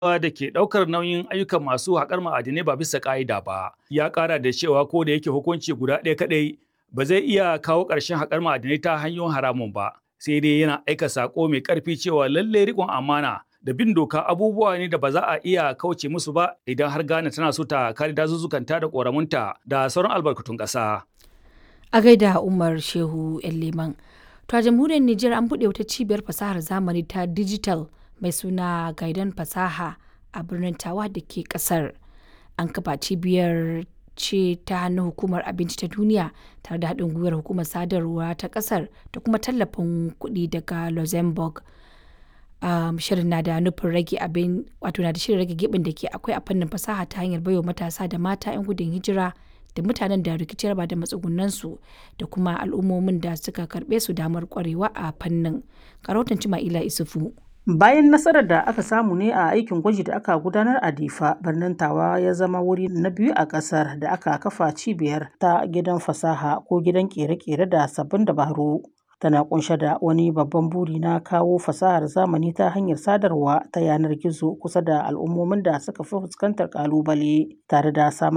da ke ɗaukar nauyin ayyukan masu haƙar ma'adinai ba bisa ƙa'ida ba. Ya ƙara da cewa ko da yake hukunci guda ɗaya kaɗai ba zai iya kawo ƙarshen haƙar ma'adinai ta hanyoyin haramun ba. Sai dai yana aika saƙo mai ƙarfi cewa lallai riƙon amana da bin doka abubuwa ne da ba za a iya kauce musu ba idan har Ghana tana so ta kare dazuzzukanta da ƙoramunta da sauran albarkatun ƙasa. A gaida Umar Shehu Leman. To a jamhuriyar Nijar an buɗe wata cibiyar fasahar zamani ta digital mai suna Gaidan Fasaha a birnin Tawa da ke ƙasar. An kafa cibiyar ce ta hannun hukumar abinci ta duniya tare da haɗin gwiwar hukumar sadarwa ta ƙasar da kuma tallafin kuɗi daga Luxembourg. Um, shirin na da nufin rage abin wato na da shirin rage gibin da ke akwai a fannin fasaha ta hanyar baiwa matasa da mata 'yan gudun hijira da mutanen da rikici raba da matsugunansu da kuma al'ummomin da suka karbe su damar kwarewa a fannin karotan cima'ila isufu Bayan nasarar da aka samu ne a aikin gwaji da aka gudanar a Difa, birnin Tawa ya zama wuri na biyu a ƙasar da aka kafa cibiyar ta gidan fasaha ko gidan ƙere-ƙere da sabbin dabaru. Tana kunshe da wani babban buri na kawo fasahar zamani ta hanyar sadarwa ta yanar gizo kusa da al'ummomin da suka fi fuskantar ƙalubale tare da samar